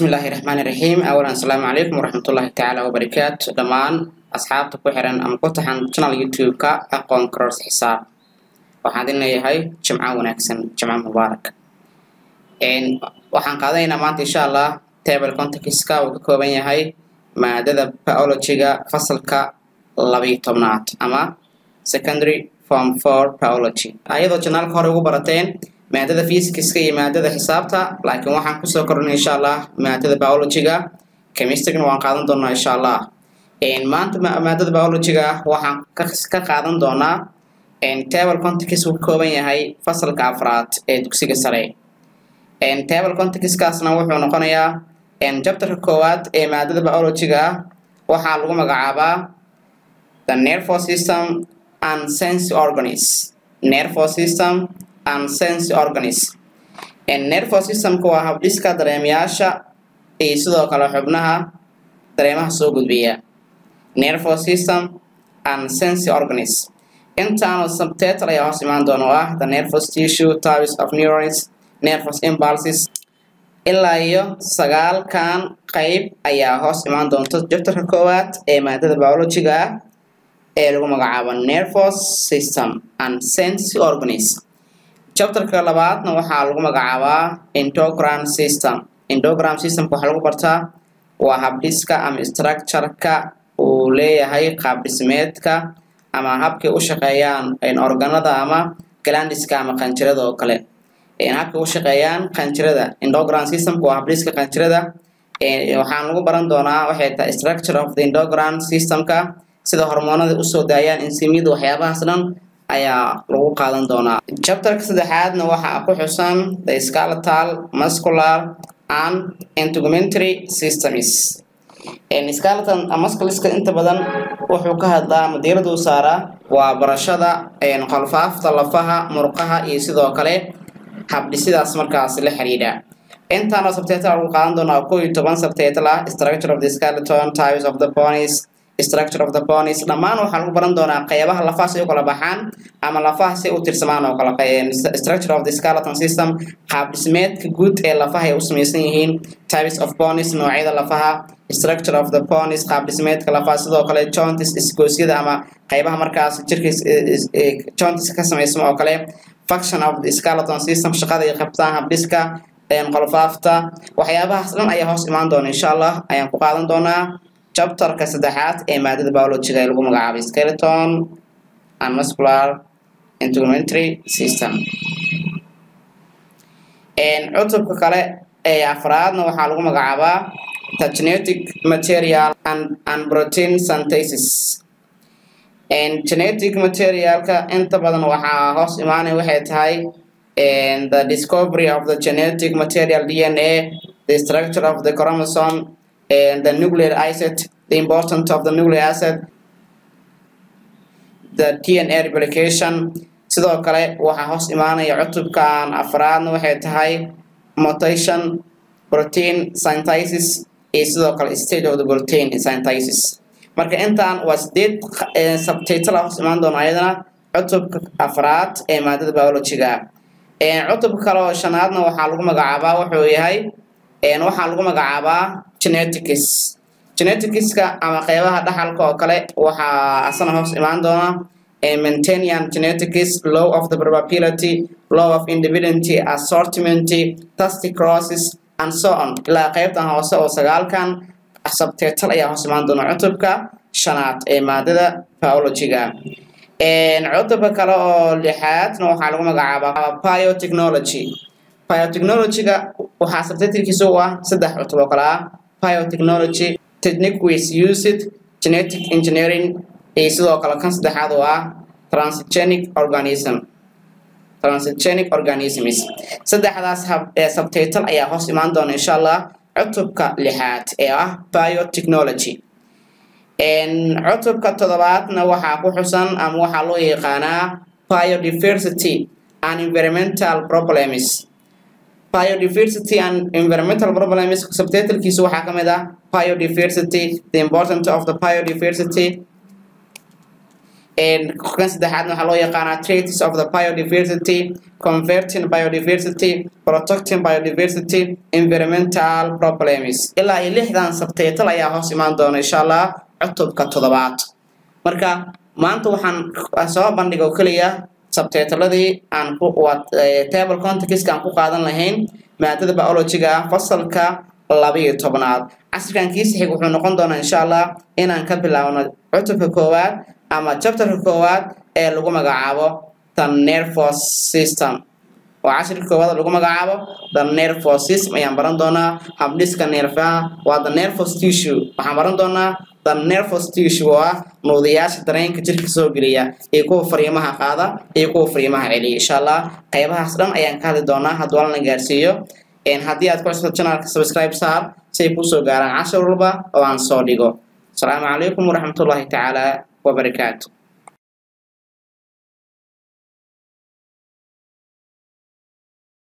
bismillaahi raxmaani raxiim awalan asalaamu calaykum waraxmatullaahi tacaala wabarakaatu dhammaan asxaabta ku xiran ama ku taxan channel youtube-ka aqoon karoors xisaab waxaan idin leeyahay jimco wanaagsan jimco mubaarak waxaan qaadanaynaa maanta insha allah table contextka uu ka kooban yahay maadada biologyga fasalka labiyo tobnaad ama secondary form for biology ayadoo janaalka hore ugu barateen maadada physicska iyo maadada xisaabta laakiin waxaan kusoo kornay insha allah maadada biologyga chemistrygna waan qaadan doonaa insha allah maanta maadada biologyga waxaan ka qaadan doonaa table context uu ka kooban yahay fasalka afraad ee dugsiga sare table contextkaasna wuxuu noqonayaa chapterka koowaad ee maadada biologyga waxaa lagu magacaabaa the nervous system and sense organs nervous system and sense organs nervous systemka waa habdhiska dareemayaasha iyo sidoo kale xubnaha dareemaha soo gudbiya nervous system and sense organs intaanu subtitle ayaa hoos imaan doona oo ah the nervous tissue types of neurons nervous impulses ilaa iyo sagaalkan qeyb ayaa hoos imaan doonta jabtarka koowaad ee maadada biologyga ah ee lagu magacaabo nervous system and sense organs chapterka labaadna waxaa lagu magacaabaa endogram system endogram systemka waxaa lagu bartaa waa habdhiska ama structureka uu leeyahay qaab dhismeedka ama habkay u shaqeeyaan organada ama glandiska ama qanjirada oo kale habkay u shaqeeyaan qanjirada endogram systemka waa habdhiska qanjirada waxaan lagu baran doonaa waxay tahay structure of the endogram systemka sida hormoonada usoo daayaan insimyada waxyaabahaas dhan ayaa lagu qaadan doonaa chapterka saddexaadna waxaa ku xusan the skeletal muscular and integumentary systems skeleton muscleska inta badan wuxuu ka hadlaa madiiradu saaraa waa barashada qolfaafta lafaha murqaha iyo sidoo kale habdhisidaas markaas la xiriidha intaanoo subtitle lagu qaadan doonaa koo iyo toban subtitle ah structure of the skeleton types of the bones structure of the bones dhammaan waxaa lagu baran doonaa qeybaha lafaha si u kala baxaan ama lafaha si u tirsamaan oo kale structure of the skeleton system qaab dhismeedka guud ee lafaha ay u samaysan yihiin types of bones noocyada lafaha structure of the bones qaab dhismeedka lafaha sidoo kale joints isgoosyada ama qeybaha markaas jirka joints ka samaysma oo kale function of the skeleton system shaqada ay qabtaan habdhiska qolfaafta waxyaabahaas dhan ayaa hoos imaan doona insha allah ayaan ku qaadan doonaa chapterka saddexaad ee maadada biologyga ee lagu magacaabay skeleton and muscular integumentary system cutubka kale ee afraadna waxaa lagu magacaabaa the genetic material and, and protein synthesis genetic materialka inta badan waxaa hoos imaanay waxay tahay the discovery of the genetic material dna the structure of the chromosome and the nuclear acid, the importance of the nuclear acid, the DNA replication. sidoo kale waxaa hoos imaanaya cutubkan afraadna waxay tahay mutation protein synthesis iyo sidoo kale state of the protein synthesis marka intaan waa sideed subtitle hoos imaan doona ayadana cutubka afraad ee maadada biologyga cutubka kale oo shanaadna waxaa lagu magacaabaa wuxuu yahay waxaa lagu magacaabaa genetics geneticska ama qeybaha dhaxalka oo kale waxaa asana hoos imaan doona maintenian genetics law of the probability law of independence assortment tastic crosses and so on ilaa qeybtan hoose oo sagaalkan subtitle ayaa hoos imaan doona cutubka shanaad ee maadada biologyga cutubka kale oo lixaadna waxaa lagu magacaabaa biotechnology biotechnologyga waxaa subtitlkiisa u ah saddex cutub oo kale ah biotechnology technique with used genetic engineering iyo sidoo kale kan saddexaad oo ah transgenic organism transgenic organisms saddexdaas subtitle ayaa hoos imaan doona insha allah cutubka lixaad ee ah biotechnology cutubka toddobaadna waxaa ku xusan ama waxaa loo yaqaanaa biodiversity and environmental problems biodiversity and environmental problems subtitlkiisu waxaa ka mid ah biodiversity the importance of the biodiversity kan saddexaadna waxaa loo yaqaanaa traits of the biodiversity converting biodiversity protecting biodiversity environmental problems ilaa iyo lixdan sabtaytal ayaa hoos imaan doona insha allah cutubka toddobaad marka maanta waxaan soo bandhiga oo keliya sabtaytaladii aan ku table contextka aan ku qaadan lahayn maadada biologiga ah fasalka labiyo tobnaad casrikan kiisa xig wuxuu noqon doonaa insha allah inaan ka bilaabno cutubka koowaad ama chapterka koowaad ee lagu magacaabo the nervous system oo casharka koowaad lagu magacaabo the nervous system ayaan baran doonaa habdhiska neerfaha waa the nervous tissue waxaan baran doonaa the nervous tissue oo ah nuudayaasha dareenka jirka soo geliya iyo kuwa fariimaha qaada iyo kuwa fariimaha celiya insha allah qaybahaas dhan ayaan ka hadli doonaa hadduu alana gaarsiiyo haddii aad ku cusubto channelka subscribe saar si ay kusoo gaaraan cashar walba oo aan soo dhigo asalaamu calaykum waraxmatullaahi tacaala wabarakaatu